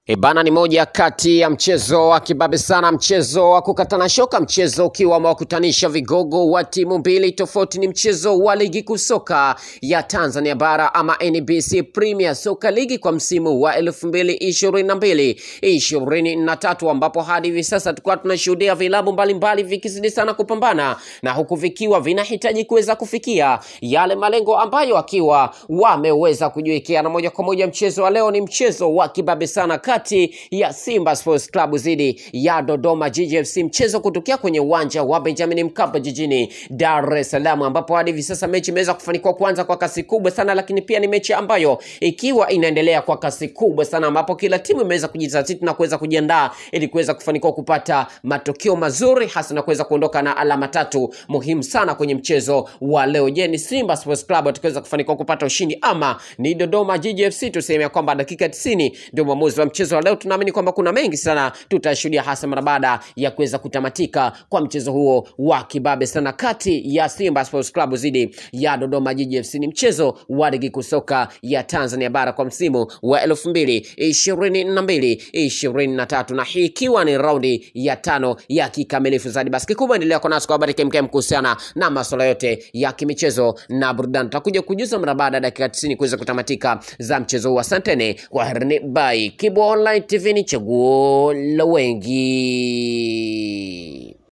Ebana ni moja kati ya mchezo wa kibabe sana, mchezo wa kukatana shoka, mchezo ukiwa umewakutanisha vigogo wa timu mbili tofauti. Ni mchezo wa ligi kuu soka ya Tanzania bara ama NBC Premier Soka Ligi kwa msimu wa elfu mbili ishirini na mbili ishirini na tatu ambapo hadi hivi sasa tulikuwa tunashuhudia vilabu mbalimbali vikizidi sana kupambana na huku vikiwa vinahitaji kuweza kufikia yale malengo ambayo akiwa wameweza kujiwekea, na moja kwa moja mchezo wa leo ni mchezo wa kibabe sana kati ya Simba Sports Club dhidi ya Dodoma Jiji FC, mchezo kutokea kwenye uwanja wa Benjamin Mkapa jijini Dar es Salaam, ambapo hadi hivi sasa mechi imeweza kufanikiwa kuanza kwa kasi kubwa sana, lakini pia ni mechi ambayo ikiwa inaendelea kwa kasi kubwa sana, ambapo kila timu imeweza kujizatiti na kuweza kujiandaa ili kuweza kufanikiwa kupata matokeo mazuri, hasa na kuweza kuondoka na alama tatu muhimu sana kwenye mchezo wa leo. Je, ni Simba Sports Club watakaweza kufanikiwa kupata ushindi ama ni Dodoma Jiji FC? Tuseme ya kwamba dakika 90 ndio mwamuzi wa mchezo wa leo. Tunaamini kwamba kuna mengi sana tutashuhudia, hasa mara baada ya kuweza kutamatika kwa mchezo huo wa kibabe sana kati ya Simba Sports Club dhidi ya Dodoma Jiji FC. Ni mchezo wa ligi kuu soka ya Tanzania bara kwa msimu wa elfu mbili ishirini na mbili ishirini na tatu na hii ikiwa ni raundi ya tano ya kikamilifu zaidi. Basi kikubwa endelea kwa nasi kwa habari kemkem kuhusiana na masuala yote ya kimichezo na burudani. Tutakuja kujuza mara baada ya dakika 90 kuweza kutamatika za mchezo huu. Asanteni kwa herini, bye. Kibo Online TV ni chaguo la wengi.